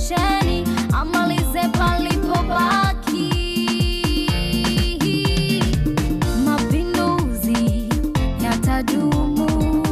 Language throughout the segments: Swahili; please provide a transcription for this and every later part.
Sheni amalize palipobaki. Mapinduzi yatadumu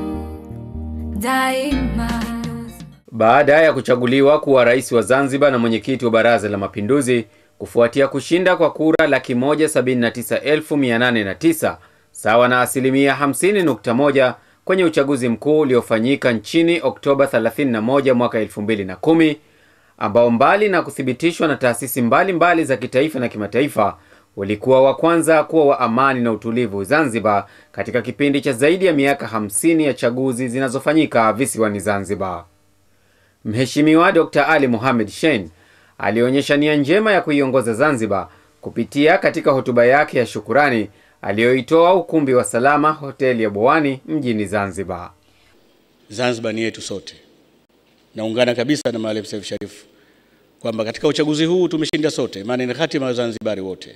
daima. Baada ya kuchaguliwa kuwa rais wa Zanzibar na mwenyekiti wa Baraza la Mapinduzi kufuatia kushinda kwa kura laki moja sabini na tisa elfu mia nane na tisa sawa na asilimia 50.1 kwenye uchaguzi mkuu uliofanyika nchini Oktoba 31 mwaka 2010 ambao mbali na kuthibitishwa na taasisi mbalimbali mbali za kitaifa na kimataifa ulikuwa wa kwanza kuwa wa amani na utulivu Zanzibar katika kipindi cha zaidi ya miaka 50 ya chaguzi zinazofanyika visiwani Zanzibar. Mheshimiwa Dr. Ali Mohamed Shein alionyesha nia njema ya kuiongoza Zanzibar kupitia katika hotuba yake ya shukurani aliyoitoa ukumbi wa Salama hoteli ya Bowani mjini Zanzibar. Zanzibar ni yetu sote. Naungana kabisa na Maalim Seif Sharif kwamba katika uchaguzi huu tumeshinda sote, maana ni hatima ya Wazanzibari wote.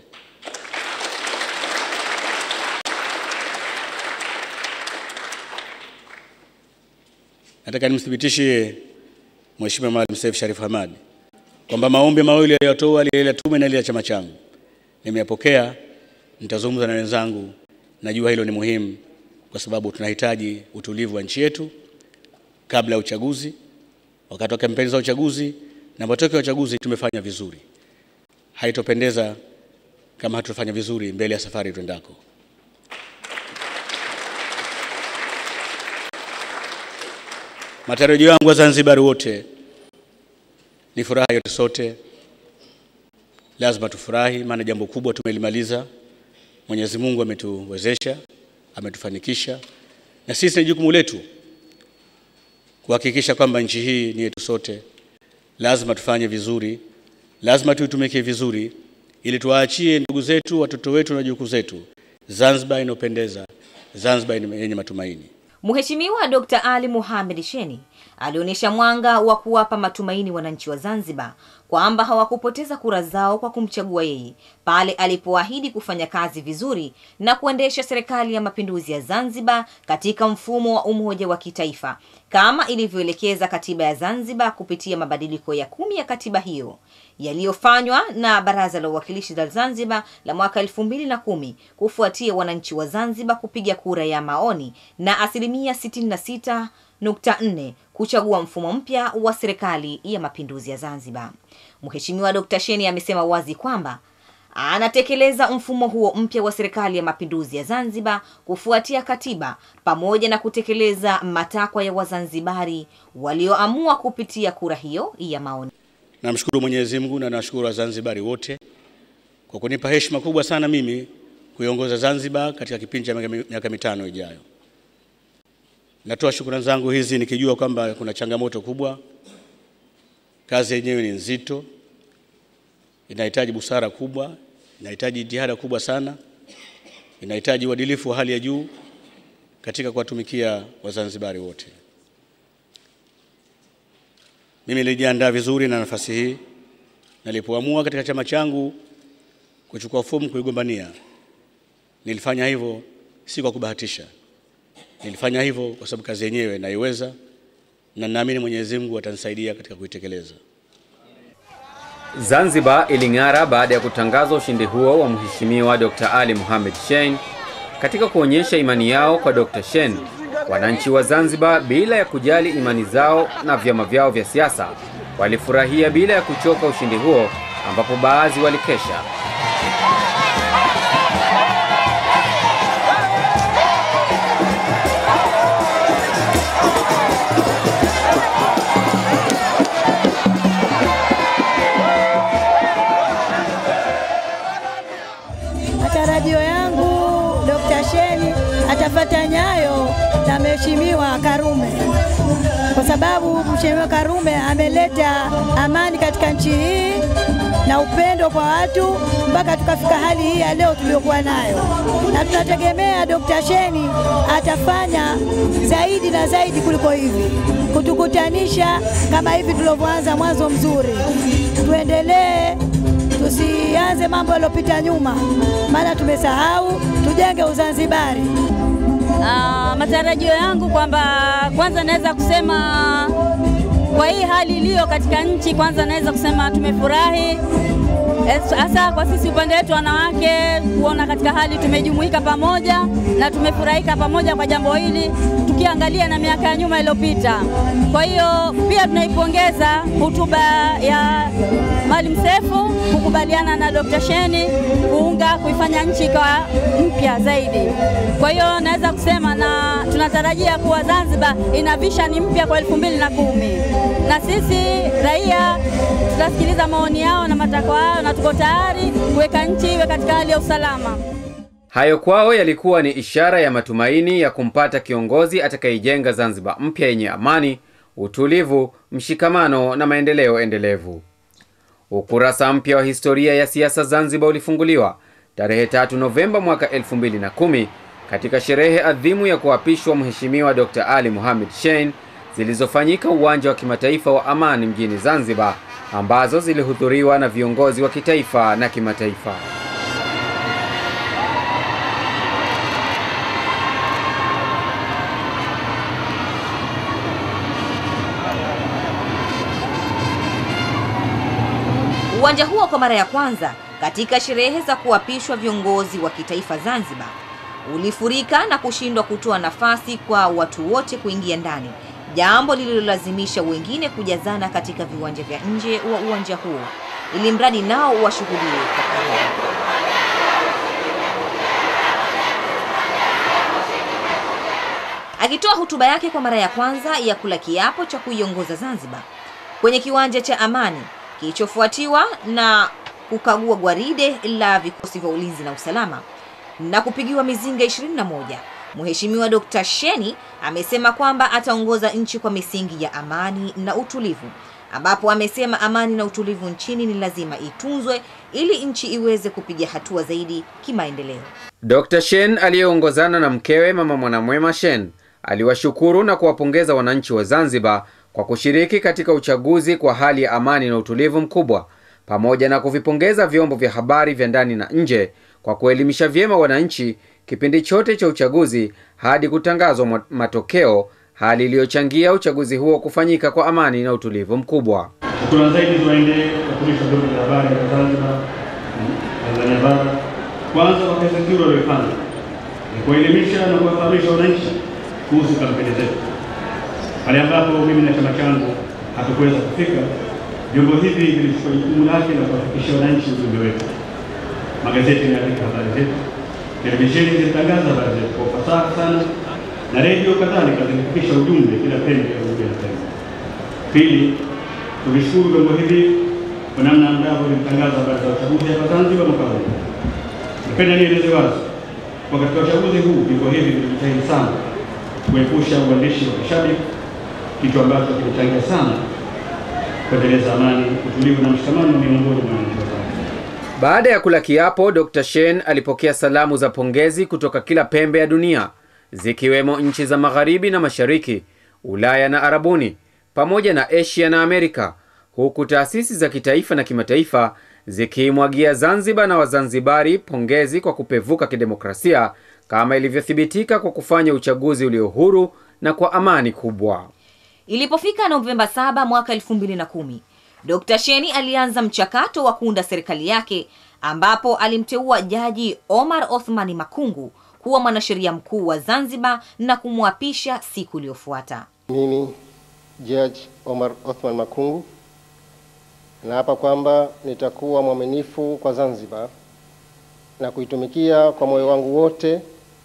Nataka nimthibitishie Mheshimiwa Maalim Seif Sharif Hamad kwamba maombi mawili aliyotoa lile la tume na lile la chama changu nimeyapokea. Nitazungumza na wenzangu, najua hilo ni muhimu kwa sababu tunahitaji utulivu wa nchi yetu kabla ya uchaguzi, wakati wa kampeni za uchaguzi na matokeo ya uchaguzi. Tumefanya vizuri, haitopendeza kama hatufanya vizuri mbele ya safari twendako. Matarajio yangu wa Zanzibar wote ni furaha yote, sote lazima tufurahi, maana jambo kubwa tumelimaliza. Mwenyezi Mungu ametuwezesha, ametufanikisha, na sisi ni jukumu letu kuhakikisha kwamba nchi hii ni yetu sote. Lazima tufanye vizuri, lazima tuitumikie vizuri, ili tuwaachie ndugu zetu, watoto wetu na wajukuu zetu Zanzibar inayopendeza, Zanzibar yenye matumaini. Mheshimiwa Dr. Ali Mohamed Sheni alionyesha mwanga wa kuwapa matumaini wananchi wa Zanzibar kwamba hawakupoteza kura zao kwa kumchagua yeye pale alipoahidi kufanya kazi vizuri na kuendesha serikali ya mapinduzi ya Zanzibar katika mfumo wa umoja wa kitaifa kama ilivyoelekeza katiba ya Zanzibar kupitia mabadiliko ya kumi ya katiba hiyo yaliyofanywa na Baraza la Uwakilishi la Zanzibar la mwaka elfu mbili na kumi kufuatia wananchi wa Zanzibar kupiga kura ya maoni na asilimia 66.4 kuchagua mfumo mpya wa serikali ya mapinduzi ya Zanzibar. Mheshimiwa Dr. Sheni amesema wazi kwamba anatekeleza mfumo huo mpya wa serikali ya mapinduzi ya Zanzibar kufuatia katiba pamoja na kutekeleza matakwa ya Wazanzibari walioamua kupitia kura hiyo ya maoni. Namshukuru Mwenyezi Mungu na nashukuru Wazanzibari wote kwa kunipa heshima kubwa sana mimi kuiongoza Zanzibar katika kipindi cha miaka mitano ijayo. Natoa shukrani zangu hizi nikijua kwamba kuna changamoto kubwa. Kazi yenyewe ni nzito, inahitaji busara kubwa, inahitaji jitihada kubwa sana, inahitaji uadilifu wa hali ya juu katika kuwatumikia Wazanzibari wote. Mimi nilijiandaa vizuri na nafasi hii. Nilipoamua katika chama changu kuchukua fomu kuigombania, nilifanya hivyo si kwa kubahatisha. Nilifanya hivyo kwa sababu kazi yenyewe naiweza na naamini Mwenyezi Mungu atanisaidia katika kuitekeleza. Zanzibar iling'ara baada ya kutangazwa ushindi huo wa Mheshimiwa Dr. Ali Mohamed Shein. Katika kuonyesha imani yao kwa Dr. Shein, wananchi wa Zanzibar bila ya kujali imani zao na vyama vyao vya siasa walifurahia bila ya kuchoka ushindi huo, ambapo baadhi walikesha. Matarajio yangu Dr. Sheni atafata nyayo za Mheshimiwa Karume, kwa sababu Mheshimiwa Karume ameleta amani katika nchi hii na upendo kwa watu mpaka tukafika hali hii ya leo tuliyokuwa nayo, na tunategemea Dr. Sheni atafanya zaidi na zaidi kuliko hivi, kutukutanisha kama hivi tulivyoanza mwanzo mzuri. Tuendelee, tusianze mambo yaliyopita nyuma, maana tumesahau. Tujenge Uzanzibari. Ah, matarajio yangu kwamba kwanza naweza kusema Kwa hii hali iliyo katika nchi, kwanza naweza kusema tumefurahi hasa kwa sisi upande wetu wanawake kuona katika hali tumejumuika pamoja na tumefurahika pamoja kwa jambo hili, tukiangalia na miaka ya nyuma iliyopita. Kwa hiyo pia tunaipongeza hotuba ya Maalim Seif kukubaliana na Dr. Sheni kuunga kuifanya nchi kwa mpya zaidi. Kwa hiyo naweza kusema na tunatarajia kuwa Zanzibar ina vision mpya kwa elfu mbili na kumi na sisi raia tutasikiliza maoni yao na matakwa yao na tuko tayari kuweka nchi iwe katika hali ya usalama. Hayo kwao yalikuwa ni ishara ya matumaini ya kumpata kiongozi atakayeijenga Zanzibar mpya yenye amani, utulivu, mshikamano na maendeleo endelevu. Ukurasa mpya wa historia ya siasa Zanzibar ulifunguliwa tarehe 3 Novemba mwaka 2010 katika sherehe adhimu ya kuapishwa Mheshimiwa Dr. Ali Mohamed Shein zilizofanyika uwanja wa kimataifa wa Amani mjini Zanzibar, ambazo zilihudhuriwa na viongozi wa kitaifa na kimataifa. Uwanja huo kwa mara ya kwanza katika sherehe za kuapishwa viongozi wa kitaifa Zanzibar ulifurika na kushindwa kutoa nafasi kwa watu wote kuingia ndani, jambo lililolazimisha wengine kujazana katika viwanja vya nje wa uwanja huo ili mradi nao washuhudie kwa karibu. Akitoa hotuba yake kwa mara ya kwanza ya kula kiapo cha kuiongoza Zanzibar kwenye kiwanja cha Amani kilichofuatiwa na kukagua gwaride la vikosi vya ulinzi na usalama na kupigiwa mizinga 21. Mheshimiwa Dr. Sheni amesema kwamba ataongoza nchi kwa misingi ya amani na utulivu, ambapo amesema amani na utulivu nchini ni lazima itunzwe ili nchi iweze kupiga hatua zaidi kimaendeleo. Dr. Shein aliyeongozana na mkewe Mama Mwanamwema Shein aliwashukuru na kuwapongeza wananchi wa Zanzibar kwa kushiriki katika uchaguzi kwa hali ya amani na utulivu mkubwa, pamoja na kuvipongeza vyombo vya habari vya ndani na nje kwa kuelimisha vyema wananchi kipindi chote cha uchaguzi hadi kutangazwa matokeo, hali iliyochangia uchaguzi huo kufanyika kwa amani na utulivu mkubwa. Shukrani zaidi ziwaendee wakulisha vyombo vya habari vya Zanzibar, Tanzania Bara, kwanza kwa kazi nzuri waliyofanya ni kuelimisha na kuwafahamisha wananchi kuhusu kampeni zetu. Pale ambapo mimi na chama changu hatukuweza kufika, vyombo hivi vilichukua jukumu lake na kuwafikishia wananchi ujumbe wetu. Magazeti yameandika habari zetu, televisheni zilitangaza habari zetu kwa ufasaha sana, na redio kadhalika zilifikisha ujumbe kila pembe ya Unguja na Pemba. Pili, tulishukuru vyombo hivi kwa namna ambavyo vilitangaza habari za uchaguzi hapa Zanzibar mwaka huu. Napenda nieleze wazi kwa katika uchaguzi huu vyombo hivi vilijitahidi sana kuepusha uandishi wa kishabiki, kitu ambacho kilichangia sana kuendeleza amani, utulivu na mshikamano miongoni mwa wananchi wa Zanzibar. Baada ya kula kiapo, Dr. Shein alipokea salamu za pongezi kutoka kila pembe ya dunia zikiwemo nchi za magharibi na mashariki, Ulaya na Arabuni, pamoja na Asia na Amerika, huku taasisi za kitaifa na kimataifa zikiimwagia Zanzibar na Wazanzibari pongezi kwa kupevuka kidemokrasia kama ilivyothibitika kwa kufanya uchaguzi ulio huru na kwa amani kubwa. Ilipofika Novemba 7 mwaka 2010, Dr. Sheni alianza mchakato wa kuunda serikali yake ambapo alimteua Jaji Omar Othmani Makungu kuwa mwanasheria mkuu wa Zanzibar na kumwapisha siku iliyofuata. Mimi Judge Omar Othman Makungu naapa kwamba nitakuwa mwaminifu kwa Zanzibar na kuitumikia kwa moyo wangu wote,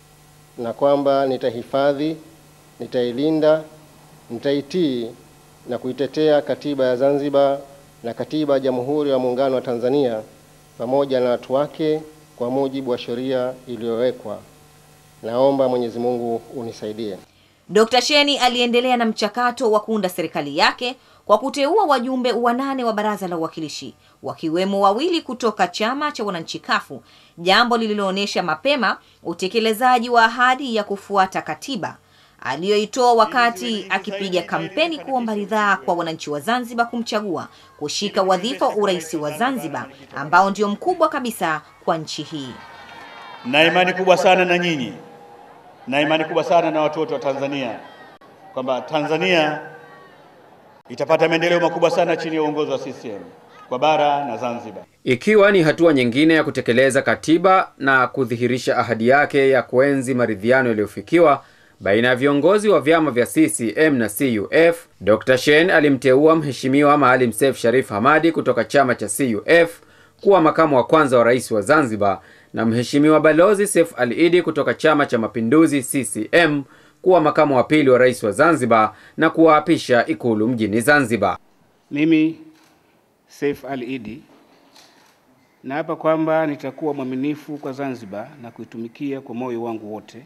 na kwamba nitahifadhi, nitailinda, nitaitii na kuitetea katiba ya Zanzibar na katiba ya Jamhuri ya Muungano wa Tanzania pamoja na watu wake kwa mujibu wa sheria iliyowekwa. Naomba Mwenyezi Mungu unisaidie. Dr. Sheni aliendelea na mchakato wa kuunda serikali yake kwa kuteua wajumbe wanane wa Baraza la Uwakilishi, wakiwemo wawili kutoka chama cha wananchi kafu jambo lililoonyesha mapema utekelezaji wa ahadi ya kufuata katiba aliyoitoa wakati akipiga kampeni kuomba ridhaa kwa wananchi wa Zanzibar kumchagua kushika wadhifa wa urais wa Zanzibar ambao ndio mkubwa kabisa kwa nchi hii. na imani kubwa sana na nyinyi na imani kubwa sana na watu wote wa Tanzania kwamba Tanzania itapata maendeleo makubwa sana chini ya uongozi wa CCM kwa bara na Zanzibar. ikiwa ni hatua nyingine ya kutekeleza katiba na kudhihirisha ahadi yake ya kuenzi maridhiano yaliyofikiwa baina ya viongozi wa vyama vya CCM na CUF. Dr. Shein alimteua Mheshimiwa Maalim Seif Sharif Hamadi kutoka chama cha CUF kuwa makamu wa kwanza wa rais wa Zanzibar na Mheshimiwa Balozi Seif Ali Idi kutoka chama cha Mapinduzi CCM kuwa makamu wa pili wa rais wa Zanzibar na kuwaapisha Ikulu mjini Zanzibar. Mimi Seif Ali Idi naapa kwamba nitakuwa mwaminifu kwa Zanzibar na kuitumikia kwa moyo wangu wote,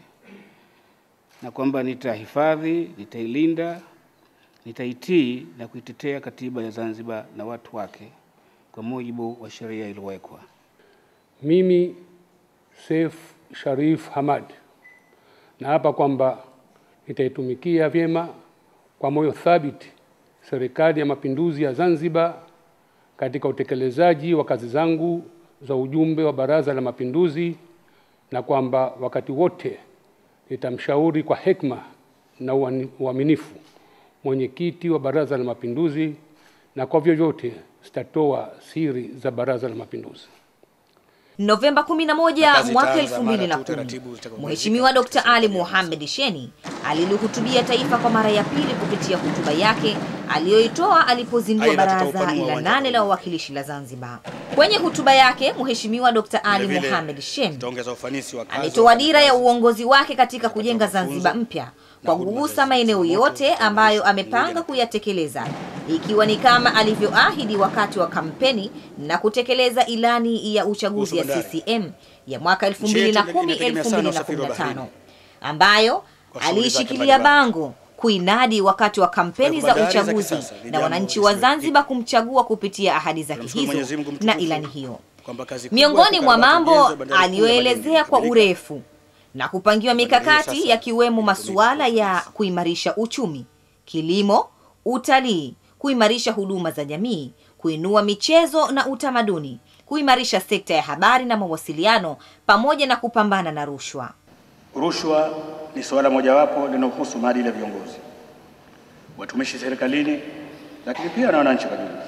na kwamba nitahifadhi, nitailinda, nitaitii na kuitetea katiba ya Zanzibar na watu wake kwa mujibu wa sheria iliyowekwa. Mimi Seif Sharif Hamad naapa kwamba nitaitumikia vyema kwa moyo thabiti Serikali ya Mapinduzi ya Zanzibar katika utekelezaji wa kazi zangu za ujumbe wa Baraza la Mapinduzi na kwamba wakati wote nitamshauri kwa hekima na uani- uaminifu mwenyekiti wa Baraza la Mapinduzi na kwa vyovyote sitatoa siri za Baraza la Mapinduzi. Novemba 11 Kazi mwaka itaanza mara tu 2010, taratibu zitakapomalizika Mheshimiwa Dr. katika Ali serikali ya Mohamed Sheni alilihutubia taifa kwa mara ya pili kupitia hotuba yake aliyoitoa alipozindua Aidha, baraza tutaupanua la uwanja nane huu. la wawakilishi la Zanzibar. Kwenye hotuba yake, Mheshimiwa Dr. Ali Vile vile, Mohamed Sheni Tutaongeza ufanisi wa kazi ametoa wa dira ya wafanyakazi. uongozi wake katika kujenga mafunzo Zanzibar mpya na kwa huduma kugusa za maeneo zimamoto, yote utambulisho, ambayo pamoja amepanga na- kuyatekeleza ikiwa ni kama alivyoahidi wakati wa kampeni na kutekeleza ilani ya uchaguzi ya Kuhusu bandari. CCM ya mwaka Nchi yetu inategemea sana usafiri wa 2010-2015 baharini. ambayo Kwa shughuli zake aliishikilia mbalimbali. bango kuinadi wakati wa kampeni Kwa za hivyo bandari za uchaguzi kisasa ni na jambo wananchi wa lisiloepukika. Zanzibar kumchagua kupitia ahadi zake Tunamshukuru Mwenyezi hizo Mungu na mtukufu ilani hiyo. kwamba kazi kubwa Miongoni ya mwa kukarabati mambo ujenzi wa bandari kuu ya aliyoelezea Malindi kwa imekamilika. urefu na kupangiwa mikakati sasa yakiwemo imetumika masuala kwa ya ufanisi. kuimarisha uchumi, kilimo, utalii, kuimarisha huduma za jamii, kuinua michezo na utamaduni, kuimarisha sekta ya habari na mawasiliano pamoja na kupambana na rushwa. Rushwa ni suala mojawapo linalohusu maadili ya viongozi, watumishi serikalini, lakini pia na wananchi kwa jumla.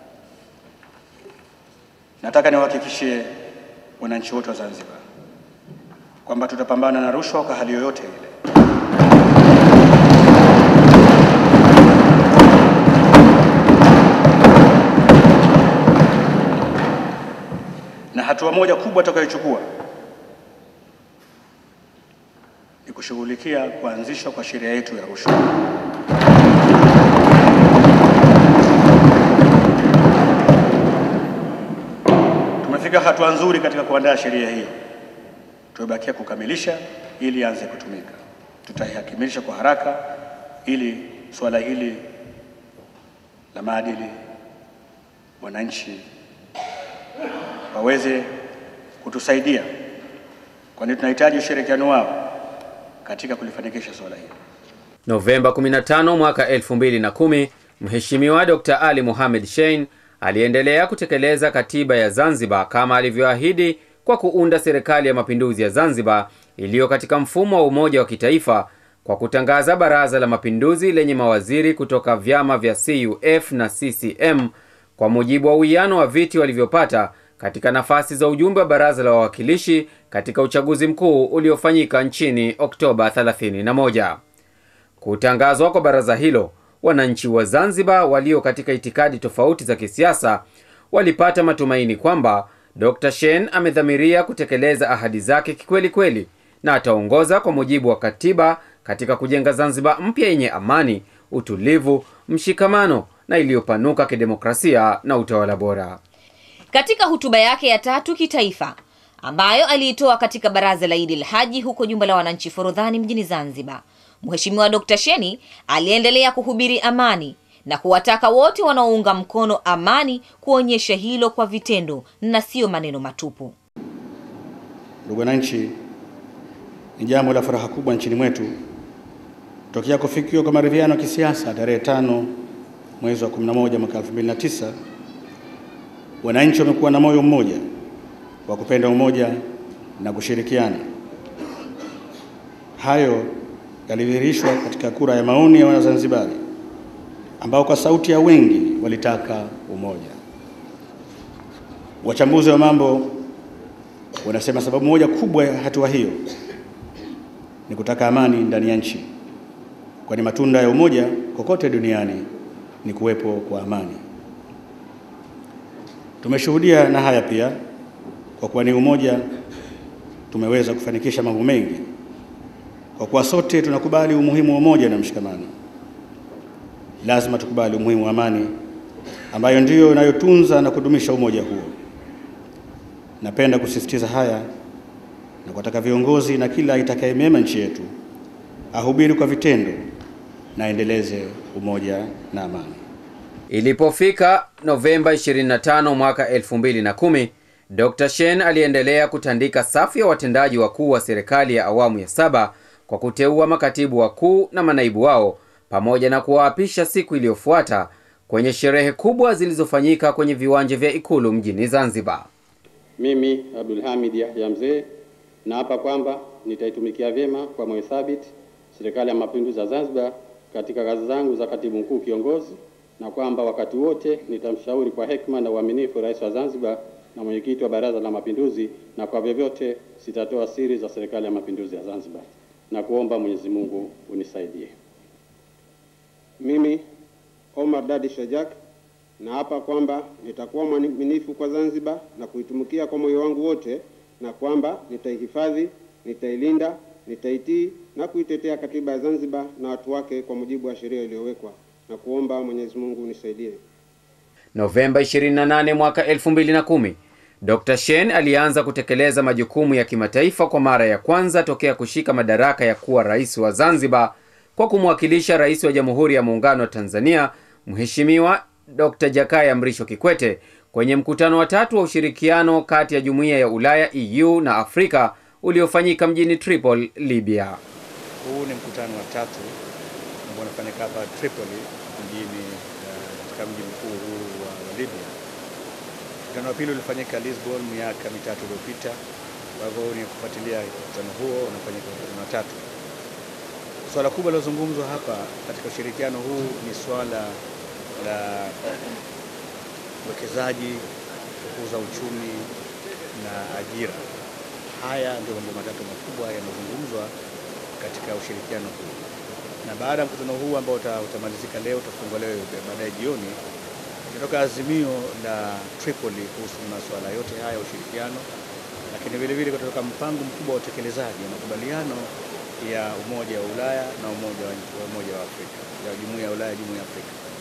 Nataka niwahakikishie wananchi wote wa Zanzibar kwamba tutapambana na rushwa kwa hali yoyote ile. Na hatua moja kubwa tutakayochukua ni kushughulikia kuanzishwa kwa sheria yetu ya rushwa. Tumefika hatua nzuri katika kuandaa sheria hii, tumebakia kukamilisha ili ianze kutumika. Tutaihakimilisha kwa haraka ili suala hili la maadili wananchi waweze kutusaidia, kwani tunahitaji ushirikiano wao katika kulifanikisha suala hili. Novemba 15 mwaka 2010, Mheshimiwa Dr. Ali Mohamed Shein aliendelea kutekeleza katiba ya Zanzibar kama alivyoahidi kwa kuunda serikali ya mapinduzi ya Zanzibar iliyo katika mfumo wa umoja wa kitaifa kwa kutangaza baraza la mapinduzi lenye mawaziri kutoka vyama vya CUF na CCM kwa mujibu wa uwiano wa viti walivyopata katika nafasi za ujumbe wa baraza la wawakilishi katika uchaguzi mkuu uliofanyika nchini Oktoba 31. Kutangazwa kwa baraza hilo, wananchi wa Zanzibar walio katika itikadi tofauti za kisiasa walipata matumaini kwamba Dr. Shein amedhamiria kutekeleza ahadi zake kikweli kweli na ataongoza kwa mujibu wa katiba katika kujenga Zanzibar mpya yenye amani, utulivu, mshikamano na iliyopanuka kidemokrasia na utawala bora. Katika hotuba yake ya tatu kitaifa ambayo aliitoa katika baraza la Idi Haji huko jumba la wananchi Forodhani mjini Zanzibar, Mheshimiwa Dr. Sheni aliendelea kuhubiri amani na kuwataka wote wanaounga mkono amani kuonyesha hilo kwa vitendo na sio maneno matupu. Ndugu wananchi, ni jambo la furaha kubwa nchini mwetu tokea kufikiwa kwa maridhiano ya kisiasa tarehe tano mwezi wa 11 mwaka 2009. Wananchi wamekuwa na moyo mmoja wa kupenda umoja na kushirikiana. Hayo yalidhihirishwa katika kura ya maoni ya Wazanzibari ambao kwa sauti ya wengi walitaka umoja. Wachambuzi wa mambo wanasema sababu moja kubwa ya hatua hiyo ni kutaka amani ndani ya nchi, kwani matunda ya umoja kokote duniani ni kuwepo kwa amani. Tumeshuhudia na haya pia, kwa kuwa ni umoja tumeweza kufanikisha mambo mengi, kwa kuwa sote tunakubali umuhimu wa umoja na mshikamano. Lazima tukubali umuhimu wa amani ambayo ndiyo inayotunza na kudumisha umoja huo. Napenda kusisitiza haya na kuwataka viongozi na kila itakayemema nchi yetu ahubiri kwa vitendo na aendeleze umoja na amani. Ilipofika Novemba 25 mwaka 2010, Dr. Shein aliendelea kutandika safu ya watendaji wakuu wa serikali ya awamu ya saba kwa kuteua makatibu wakuu na manaibu wao pamoja na kuwaapisha siku iliyofuata kwenye sherehe kubwa zilizofanyika kwenye viwanja vya Ikulu mjini Zanzibar. Mimi Abdulhamid Yahya Mzee naapa kwamba nitaitumikia vyema kwa moyo thabiti Serikali ya Mapinduzi ya Zanzibar katika kazi zangu za katibu mkuu kiongozi, na kwamba wakati wote nitamshauri kwa hekima na uaminifu Rais wa Zanzibar na mwenyekiti wa Baraza la Mapinduzi, na kwa vyovyote sitatoa siri za Serikali ya Mapinduzi ya Zanzibar, na kuomba Mwenyezi Mungu unisaidie. Mimi Omar Dadi Shajak naapa kwamba nitakuwa mwaminifu kwa Zanzibar na kuitumikia kwa moyo wangu wote, na kwamba nitaihifadhi, nitailinda, nitaitii na kuitetea katiba ya Zanzibar na watu wake kwa mujibu wa sheria iliyowekwa, na kuomba Mwenyezi Mungu unisaidie. Novemba 28 mwaka 2010, Dr. Shein alianza kutekeleza majukumu ya kimataifa kwa mara ya kwanza tokea kushika madaraka ya kuwa rais wa Zanzibar kwa kumwakilisha Rais wa Jamhuri ya Muungano wa Tanzania Mheshimiwa Dr. Jakaya Mrisho Kikwete kwenye mkutano wa tatu wa ushirikiano kati ya Jumuiya ya Ulaya EU na Afrika uliofanyika mjini Tripoli, Libya. Huu ni mkutano wa tatu ambao unafanyika hapa Tripoli mjini uh, katika mji mkuu huu wa, wa Libya. Mkutano wa pili ulifanyika Lisbon miaka mitatu iliyopita. Kwa hivyo ni kufuatilia mkutano huo unafanyika mkutano wa tatu. Swala kubwa lilozungumzwa hapa katika ushirikiano huu ni swala la uwekezaji, kukuza uchumi na ajira. Haya ndio mambo matatu makubwa yanayozungumzwa katika ushirikiano huu, na baada ya mkutano huu ambao utamalizika leo, utafungwa leo baadaye jioni, itatoka azimio la Tripoli kuhusu masuala yote haya ya ushirikiano, lakini vile vile kutoka mpango mkubwa wa utekelezaji wa makubaliano ya Umoja wa Ulaya na Umoja wa Umoja wa Afrika ya Jumuiya ya Ulaya, Jumuiya ya Afrika.